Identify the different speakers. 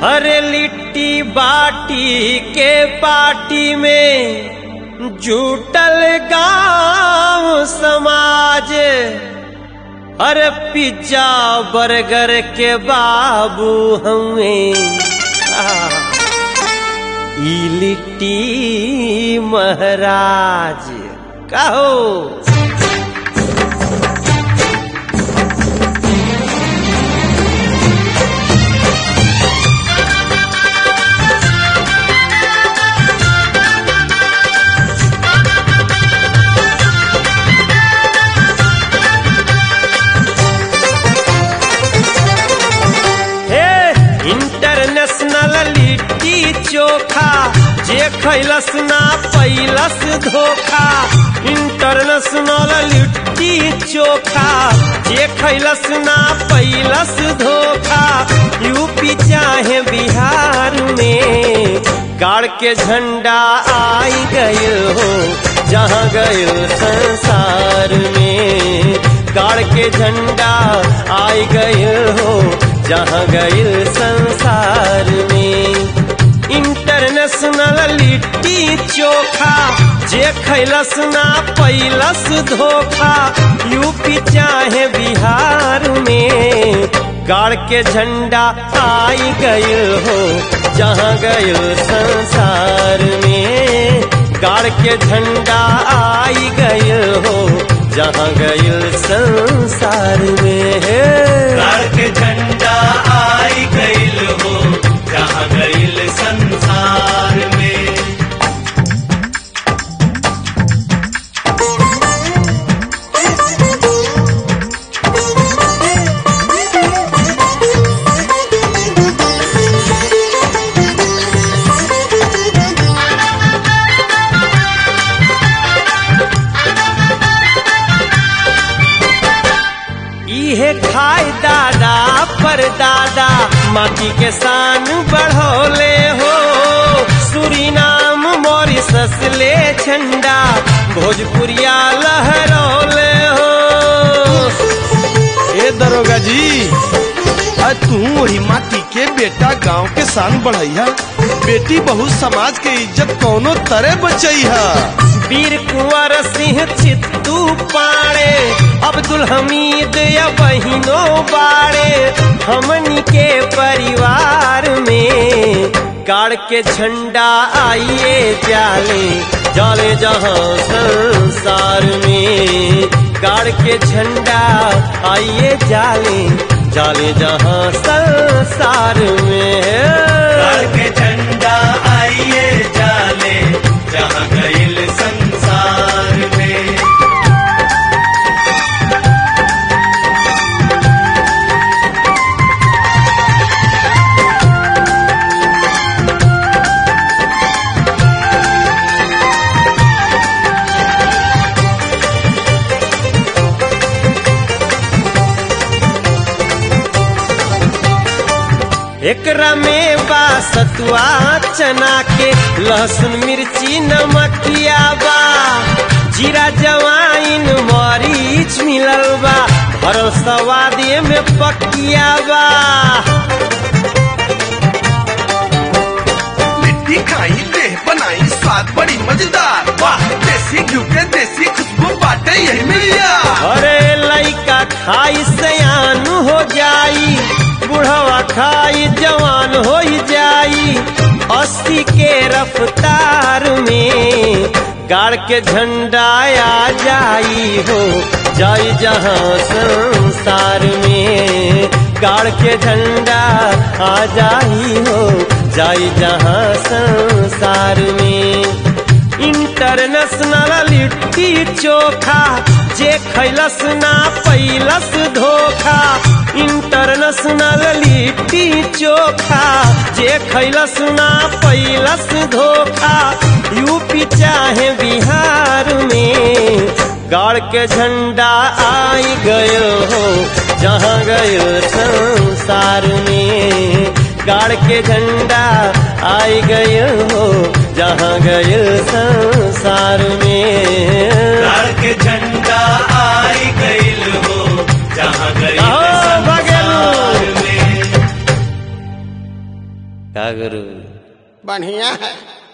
Speaker 1: अरे लिट्टी बाटी के पार्टी में जुटल गांव समाज अरे पिज्जा बर्गर के बाबू हमें ई लिट्टी महाराज कहो हे इंटरनेशनल लिट्टी चोखा जे खैलस ना पैलस धोखा इंटरनेशनल लिट्टी चोखा जे खैलस ना पैलस धोखा यूपी चाहे बिहार में गाड़ के झंडा आई गयो हो जहाँ गयो संसार में गाड़ के झंडा आई गयो हो जहाँ गइल संसार में इंटरनेशनल लिट्टी चोखा जे खैलस ना पैलस धोखा यूपी चाहे बिहार में गाड़ के झंडा आई गइल हो जहाँ गइल संसार में गाड़ के झंडा आई गइल हो जहाँ गइल संसार में
Speaker 2: गाड़ के झंडा आई गइल हो जहाँ गइल संसार में
Speaker 1: इहे खाए दादा पर दादा माटी के शान बढ़ोले हो सुरीनाम मॉरिसस ले झंडा भोजपुरिया लहरौले हो
Speaker 3: ए दरोगा जी आज तू वही माटी के बेटा गांव के शान बढ़ैया बेटी बहु समाज के इज्जत कौनो तरह बचैहा
Speaker 1: वीर कुंवर सिंह चित्तू पाड़े अब्दुल हमीद या बहिनो बाड़े हमनी के परिवार में गाड़ के झंडा आइए जाले जाले जहाँ संसार में गाड़ के झंडा आइए जाले जाले जहाँ संसार में
Speaker 2: गाड़ के झंडा आइए जाले जहाँ गइल संसार में
Speaker 1: एकरा में बा सतुआ चना के लहसुन मिर्ची नमकिया बा जीरा जवाइन मरीच मिलल बा भरल सवादे में पकिया बा
Speaker 3: लिट्टी खाई देह बनाई स्वाद बड़ी मजेदार वाह देसी घी के देसी खुशबू बाटे यही मिलिया
Speaker 1: अरे लइका खाई सयान हो जाई बुढ़वा खाई जवान हो जाई अस्सी के रफ्तार में गाड़ के झंडा आ जाई हो जाई जहाँ संसार में गाड़ के झंडा आ जाई हो जाई जहाँ संसार में इंटरनेशनल लिट्टी चोखा जे खैलस ना पैलस धोखा इंटरनेशनल लिट्टी चोखा जे खैलस ना पैलस धोखा यूपी चाहे बिहार में गाड़ के झंडा आई गयो हो जहाँ गयो संसार में गाड़ के झंडा आई गयो हो जहाँ गयो संसार में
Speaker 2: गाड़ के झंडा आई गइल हो जहाँ गइल
Speaker 1: आओ, भागेलू।
Speaker 2: संसार में
Speaker 1: का गुरु
Speaker 4: बढ़िया है